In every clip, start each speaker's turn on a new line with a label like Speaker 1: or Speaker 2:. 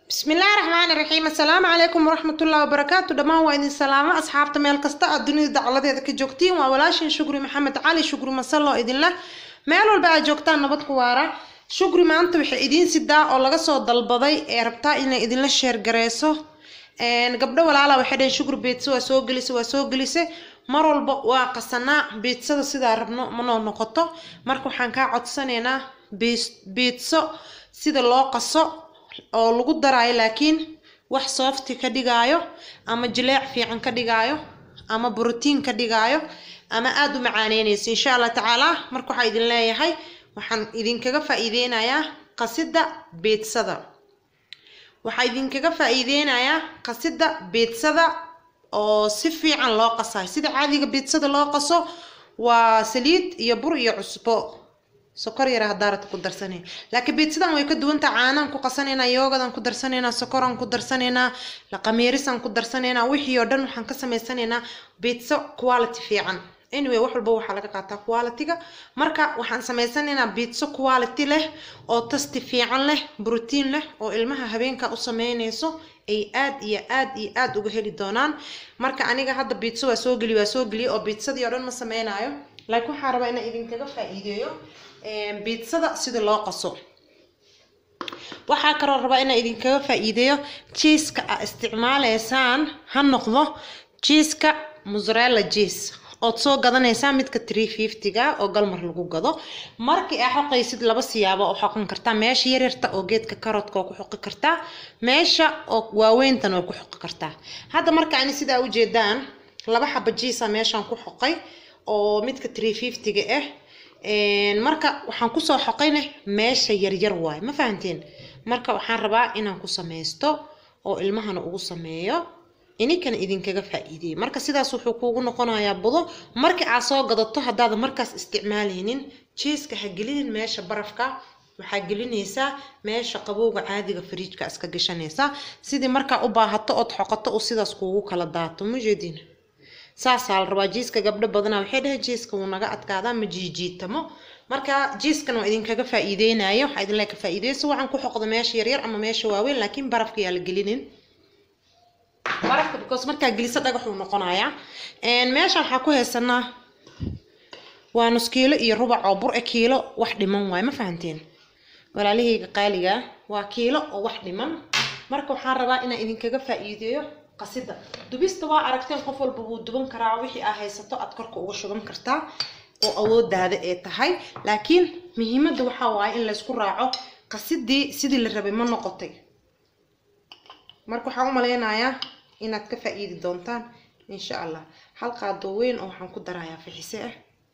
Speaker 1: bismillaahi raxmaani raxiim assalaamu calaykum waraxmatullaahi wabarakaatu dhammaan waa idin salaamo asxaabta meel kasta aad dunida dacaladeeda ka joogtiin waa walaashin shukri maxamed cali shukri masallo idinleh meel walba aad joogtaan nabad ku waara shukri maanta waxay idiin sidaa oo laga soo dalbaday ee rabtaa inay idinla sheergareyso gabdho walaala waxay dhaheen shukri biitsa waa soo gelisa waa soo gelisa mar walba waa qasanaa biitsada sidaa rabno manoo noqoto marka waxaan kaa codsanaynaa biitso sida loo qaso oo lagu daraayo laakiin wax soofti ka dhigaayo ama jileec fiican ka dhigaayo ama brotiin ka dhigaayo ama aada u macaaneynaysa insha allah tacaalaa marka waxaa idin leeyahay waxaan idinkaga faa-iideynayaa qasida biidsada waxaa idinkaga faa-iideynayaa qasida biidsada oo si fiican loo qasayo sida caadiga biidsada loo qaso waa saliid iyo bur iyo cusbo sokor yara hadaarad ku darsanay laakiin biitsadan way ka duwantaha caanaan ku qasanaynaa yoogadan ku darsanaynaa sokoraan ku darsanaynaa laqamiirisaan ku darsanaynaa wixii oo dhan waxaan ka samaysanaynaa biitso quality fiican anyway wax walba waxaa laga qaataa qualityga marka waxaan samaysanaynaa biitso quality leh oo tasti fiican leh brotiin leh oo ilmaha habeenka u sameynayso ay aad iyo aad iyo aad uga heli doonaan marka aniga hadda biitso waa soo geli waa soo geliya oo biitsadii oo dhan ma sameynaayo laakiin waxaan rabaa inaan idinkaga faa-iideeyo biidsada sida loo qaso waxaa kaloo rabaa inaan idinkaga faa-iideeyo jiiska aa isticmaaleysaan ha noqdo jiiska musrella jiis ood soo gadanaysaa midka tree fiftyga oo galmar lagu gado markii aa xoqaysid laba siyaabo oo xoqan kartaa meesha yaryarta oo geedka karotka oo ku xoqi kartaa meesha oo waaweyntan oo ku xoqi kartaa hadda marka ani sidaa ujeedaan laba xaba jiisa meeshaan ku xoqay oo midka tree fiftyga ah marka waxaan kusoo xoqayna meesha yaryar waayo ma fahanteen marka waxaan rabaa inaan ku samaysto oo ilmahana ugu sameeyo ininkana idinkaga faa-iideeyo marka sidaas wuxuu kuugu noqonayaa budo markii aad soo gadato haddaada markaas isticmaalaynin jiiska ha gelinin meesha barafka waxaa gelinaysaa meesha qabowga caadiga fariijka iska gashanaysaa sidii markaa u baahato ood xoqato uu sidaas kuugu kala daato mujeedin saasaa la rabaa jiiska gabdho badanaa waxay dhahay jiiska wuu naga adkaadaa ma jiijiitamo marka jiiskan waa idinkaga faa-iideynayo waxaa idin leeka faa-iideyso waxaan ku xoqda meesha yaryar ama meesha waaweyn laakiin barafka yaa la gelinin barafka because markaa geliso dhagaxuu noqonayaa meesha waxaa ku haysanaa waa nus kiilo iyo rubac oo bur e kiilo wax dhiman waayo ma fahanteen walaalahayga qaaliga waa kiilo oo wax dhiman marka waxaan rabaa inaan idinkaga faa-iideeyo qasida dubista waa aragteen qof walba wuu duban karaa wixii aa haysato aad korka uga shuban kartaa oo awoodaada ee tahay laakiin muhiimadda waxaa waaye in laysku raaco qasidii sidii la rabay ma noqotay marka waxaan u maleynayaa inaad ka faa-iidi doontaan insha allah hal qaadoo weyn oo waxaan ku darayaa fixise ah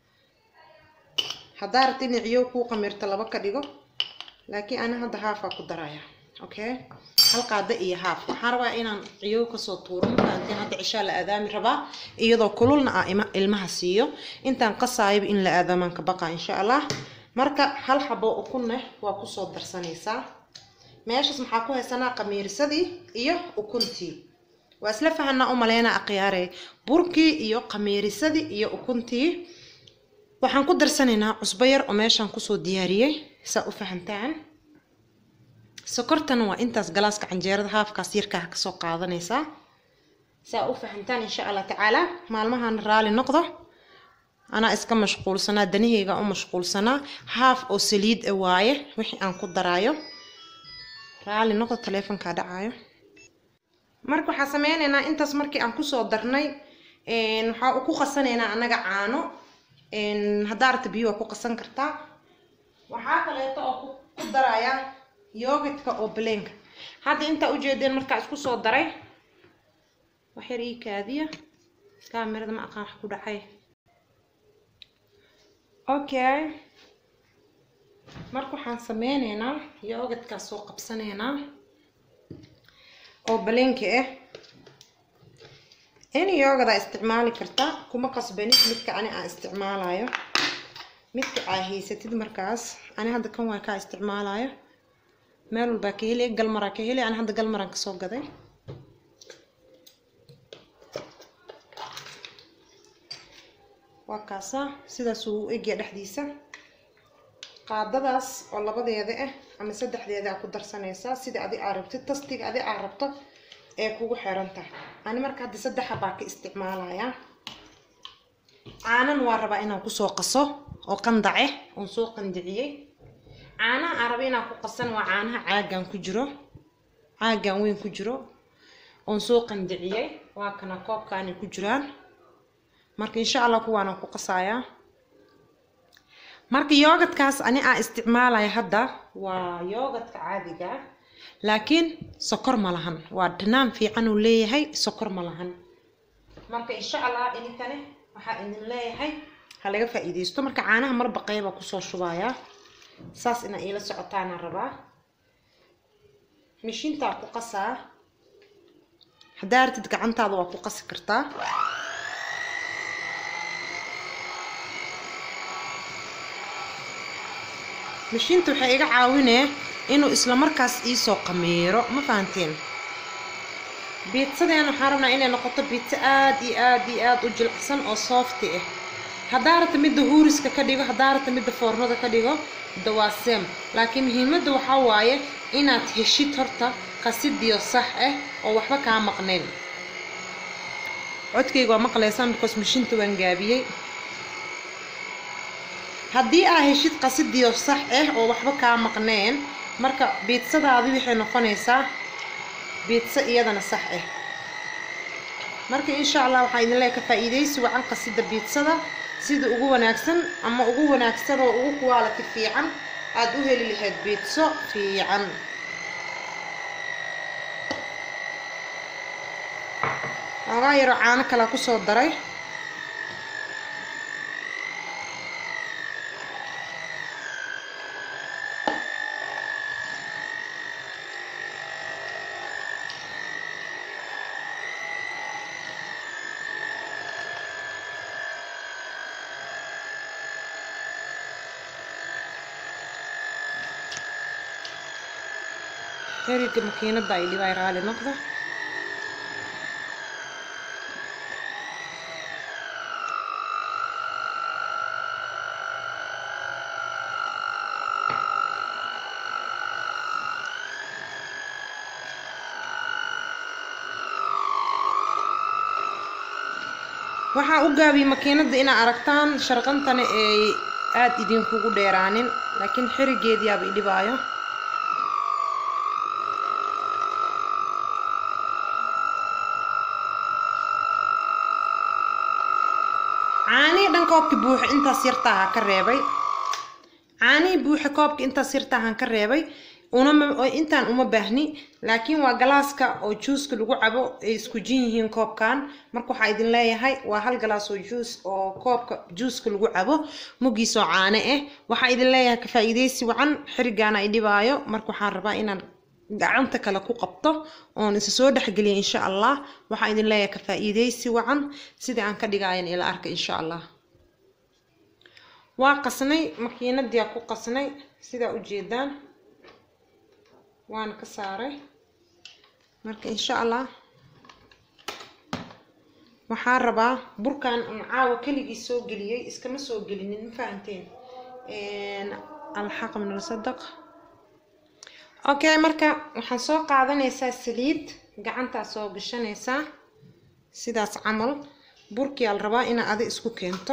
Speaker 1: haddaa rabta inay ciyow kuu qamirto laba ka dhigo laakiin ana hadda haafaa ku darayaa okay hal qaada iyo haaf waxaan rabaa inaan ciyow kasoo tuuro markaantiin hadda cishaa la aadaami rabaa iyadoo kululna ah ilmaha siiyo intaan qasaayaba in la aadaamaan ka baqa insha allah marka hal xabo ukunne waa kusoo darsanaysaa meeshaas maxaa ku haysanaa qamiirsadii iyo ukuntii waa isla fahanaa u maleynaa akhyaare burkii iyo qamiirisadii iyo ukuntii waxaan ku darsanaynaa cusbo yar oo meeshaan kusoo diyaariyey saa u fahantaan sokortana waa intaas galaaska canjeerada haafkaas yarkaa kasoo qaadanaysaa saa u fahantaan insha allah tacaalaa maalmahan raali noqdo anaa iska mashquulsanaa danaheyga u mashquulsanaa haaf oo saliid a waaye wixii aan ku daraayo raali noqdo taleefonkaa dhacaayo marka waxaa sameynaynaa intaas markii aan kusoo darnay waxaa ku qasanaynaa annaga caano haddaa arta biyo waa ku qasan kartaa waxaa kaleeto oo ku darayaa yogadka oo baleenka hadda intaa ujeedeen markaa isku soo daray waxyar ii kaadiya kaamirada ma aqaan wax ku dhacay okay marka waxaan sameyneynaa yogadkaa soo qabsaneynaa oo baleenka ah in yoogadaa isticmaali kartaa kuma qasbanid midka ani aan isticmaalayo midka aa haysatid markaas ani hadda kan waa kaa isticmaalayo meel walbaa ka heli galmaraa ka heli ani hadda galmaraan kasoo gaday waa kaasaa sidaas uu egya dhexdiisa qaadadaas oo labadeeda ah ama saddexdeeda aa ku darsanaysaa sida adi aa rabtid tastiga adi aa rabto ee kugu xiran tahay ani marka hadda saddexa baa ka isticmaalayaa caanan waa rabaa inaan kusoo qaso oo qandace oon soo qandiciyey caanaha aan raba inaan ku qasan waa caanaha caagan ku jiro caagan weyn ku jiro oon soo qandiciyey waa kana koobkaanay ku jiraan marka insha allah kuwaanaan ku qasayaa marka yoogadkaas ani aa isticmaalaya hadda waa yoogadka caadiga ah laakiin sokor ma lahan waa dhanaan fiican uu leeyahay sokor ma lahan marka insha allah idinkane waxaa idin leeyahay ha laga faa-iideysto marka caanaha marba qeyba kusoo shubayaa saas inaa iila socotaanaan rabaa mishiintaa ku qasaa haddaa artid gacantaada waa ku qasi kartaa mishiinta waxay iga caawinee inuu isla markaas iisoo qamiiro ma fahanteen biitsadeen waxaan rabnaa inay noqoto biitso aad iyo aad iyo aad u jilicsan oo soofti ah haddaa rabta midda huuriska ka dhigo haddaa rabta midda foornada ka dhigo dawaaseem laakiin muhiimadda waxaa waaye inaad heshid horta qasidiyo sax ah oo waxba kaa maqnayn codkayga waa maqlaysaan because mishiinta waan gaabiyey haddii aa heshid qasidiyo sax ah oo waxba kaa maqneen marka biidsadaadi waxay noqonaysaa biidso iyadana sax ah marka insha allah waxaa idin leeya ka faa-iideysi wacan qasida biidsada sida ugu wanaagsan ama ugu wanaagsan oo ugu quality fiican aada u heli lahayd biidso fiican ogaa yaroo caano kalea kusoo daray heriga makiinada ay dhibay raali noqda waxaa u gaabiyey makiinada inaa aragtaan sharqantana ay aada idinkugu dheeraanin laakiin xerigeediyaaba idhibaayo caanihii dhan koobkii buuxa intaas yartaaha ka reebay caanihii buuxa koobka intaas yartaahan ka reebay unama intaan uma baahni laakiin waa galaaska oo juuska lagu cabo ay isku jin yihiin koobkan marka waxaa idin leeyahay waa hal galaas oo juus oo koobka juuska lagu cabo muggiisoo caane ah waxaa idin leeyahay ka faa-iideysi wacan xirigaana i dhibaayo marka waxaan rabaa inaan gacanta kale ku qabto oon isa soo dhexgeliya insha allah waxaa idin leeyahay ka faa-iideysi wacan sidii aan ka dhigaayan ila arka insha allah waa qasnay makiinadiyaa ku qasnay sidaa ujeedaan waana ka saaray marka insha allah waxaan rabaa burkan aan caawa keligii soo geliyey iskama soo gelinin ma fahanteen alxaq min alsadaq okay marka waxaan soo qaadanaysaa saliid gacantaa soo gashanaysaa sidaas camal burkii al rabaa inaa adi isku keento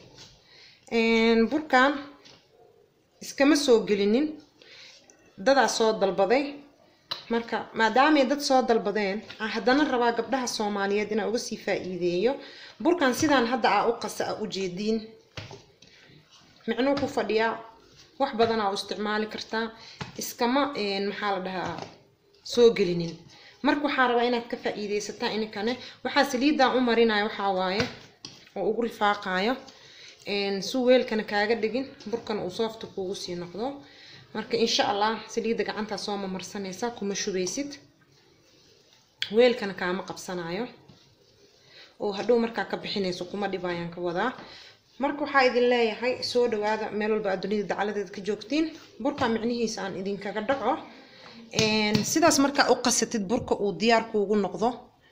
Speaker 1: burkan iskama soo gelinin dadaa soo dalbaday marka maadaamay dad soo dalbadeen aan haddana rabaa gabdhaha soomaaliyeed inaa uga sii faa-iideeyo burkan sidaan hadda aa u qasa a ujeediin micnuu ku fadhiyaa wax badan aa u isticmaali kartaa iskama maxaa la dhahaa soo gelinin marka waxaa rabaa inaad ka faa-iideysataa ininkane waxaa saliidan u marinaya waxaa waaye oo ugu rifaaqayo su weelkana kaaga dhigin burkan uu soofta kuugu sii noqdo marka insha allah saliidda gacantaa soo mamarsanaysaa kuma shubeysid weelkana kaama qabsanayo oo hadhow markaa ka bixinayso kuma dhibaayaan ka wadaa marka waxaa idin leeyahay soo dhawaada meel walba aad dunida dacaladeeda ka joogtiin burka micnihiisa aan idinkaga dhaco sidaas markaa u qasatid burka uu diyaar kuugu noqdo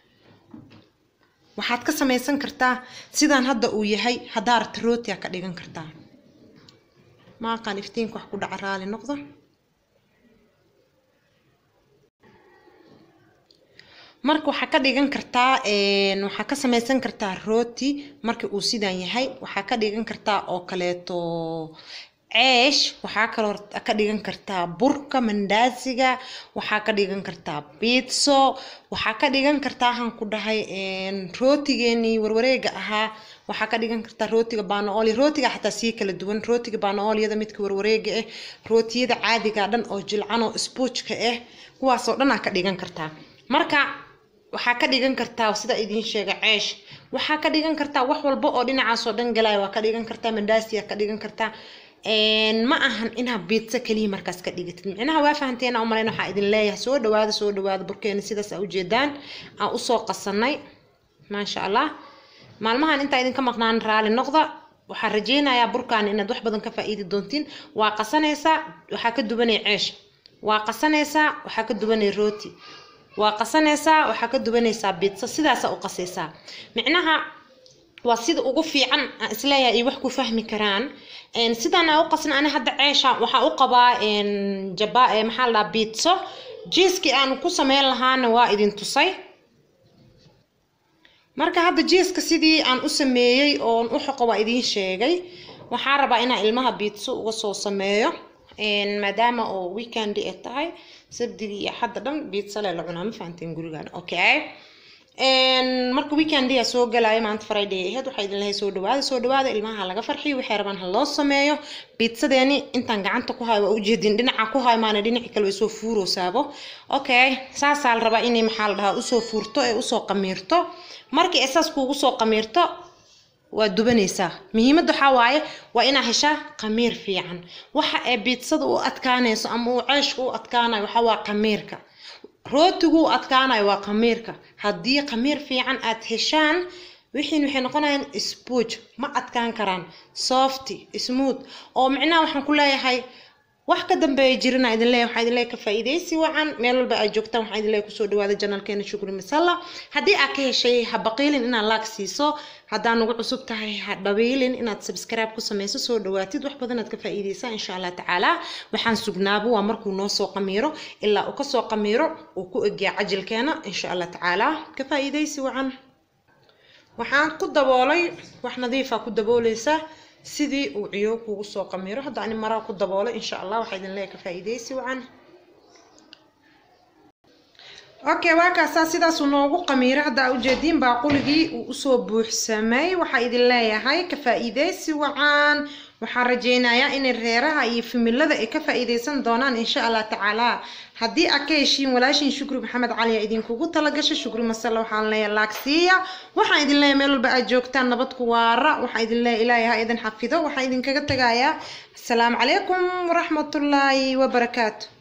Speaker 1: waxaad ka samaysan kartaa sidaan hadda uu yahay haddaa rabta rootia ka dhigan kartaa maaqaan iftiinka wax ku dhaca raali noqdo marka waxaa ka dhigan kartaa waxaa ka samaysan kartaa rooti marka uu sidan yahay waxaa ka dhigan kartaa oo kaleeto ceesh waxaa kaloo ka dhigan kartaa burka mandaasiga waxaa ka dhigan kartaa biitso waxaa ka dhigan kartaa waxaan ku dhahay rootigeenii warwareega ahaa waxaa ka dhigan kartaa rootiga banaoli rootiga xataa sii kala duwan rootiga banaoliyada midka warwareega ah rootiyada caadiga dhan oo jilcan oo sbuujka ah kuwaasoo dhan aa ka dhigan kartaa marka waxaa ka dhigan kartaa sida idiin sheega ceesh waxaa ka dhigan kartaa wax walba oo dhinacaasoo dhan galaya waa ka dhigan kartaa mandaasiya ka dhigan kartaa ma ahan inaa biitsa keliya markaas ka dhigatid micnaha waa fahanteena u malayn waxaa idin leeyahay soo dhawaada soo dhawaada burkeena sidaas aa ujeedaan aan usoo qasanay maasha allah maalmahan intaa idinka maqnaan raali noqda waxaan rajeynayaa burkaan inaad wax badan ka faa'iidi doontiin waa qasanaysaa waxaa ka duwanay ceesh waa qasanaysaa waxaa ka duwanay rooti waa qasanaysaa waxaa ka duwanaysaa biitsa sidaasaa u qasaysaa micnaha waa sida ugu fiican aan isleeyahay ay wax ku fahmi karaan sidaan aa u qasna ani hadda ceesha waxaa u qabaa jaba maxaa la dhahaa biitso jiiskii aan ku sameyn lahaana waa idin tusay marka hadda jiiska sidii aan u sameeyey oon u xoqo waa idiin sheegay waxaa rabaa inaan ilmaha biitso uga soo sameeyo maadaama oo weekend ay tahay sabdigii iyo xadda dhan biitsa le la cunaa ma fahanteen gurigaan okay marka weekendia soo galaayo maanta friday aheyd waxaa idin lahay soo dhawaada soo dhawaada ilmaha laga farxiyo waxay rabaan ha loo sameeyo biitsadeeni intaan gacanta ku hayo waa ujeedin dhinaca ku hayo maana dhinaci kale way soo fuuroosaabo okay saasaa la rabaa inay maxaa la dhahaa usoo fuurto ee usoo qamiirto markii ay saas kuugu soo qamiirto waa dubanaysaa muhiimadda waxaa waaye waa inaa heshaa qamiir fiican waxa ay biitsada u adkaanayso ama uu ceeshka u adkaanayo waxaa waa qamiirka rootigu u adkaanayo waa qamiirka haddii qamiir fiican aad heshaan wixiin waxay noqonayaan sbuuj ma adkaan karaan softy smooth oo micnaha waxaan ku leeyahay wax ka dambeeya jirina idin leeyahay waxaa idin leeyahay ka faa'iidaysi wacan meel walba aad joogtaan waxaa idin leeyahay kusoo dhawaada janalkeena shukri masalla haddii aad ka heshay ha baqiilin inaad laag siiso haddaa nagu cusub tahay ha dhabiilin inaad subscribe ku samayso soo dhawaatid wax badan aad ka faa'iidaysaa insha allah tacaala waxaan sugnaaba waa markuu noo soo qamiiro ilaa uu kasoo qamiiro uu ku egyaa cajilkeena insha allah tacaala ka faa'iidaysi wacan waxaan ku daboolay wax nadiifa ku dabooleysaa sidii uu ciyo kugu soo qamiiro hadda ani maraa ku daboolay insha allah waxaa idin leeyahay ka faa'iidaysi wacan okay waa kaasaa sidaasuu noogu qamiiro hadda aa ujeediin baaquligii uu usoo buuxsamay waxaa idin leeyahay ka faa'iidaysi wacan waxaan rajeynayaa inay reeraha iyo familada ay ka faa'iidaysan doonaan insha allah tacaala haddii aad ka heshiin walaashiin shukri maxamed cali aa idinkugu talagashay shukri masalla waxaan leeyahay laagsiiya waxaan idin leeyahay meel walba aad joogtaan nabad ku waara waxaan idin leeyahay ilaahay ha idin xafido waxaan idinkaga tegayaa asalaamu calaykum waraxmatullaahi wabarakaatu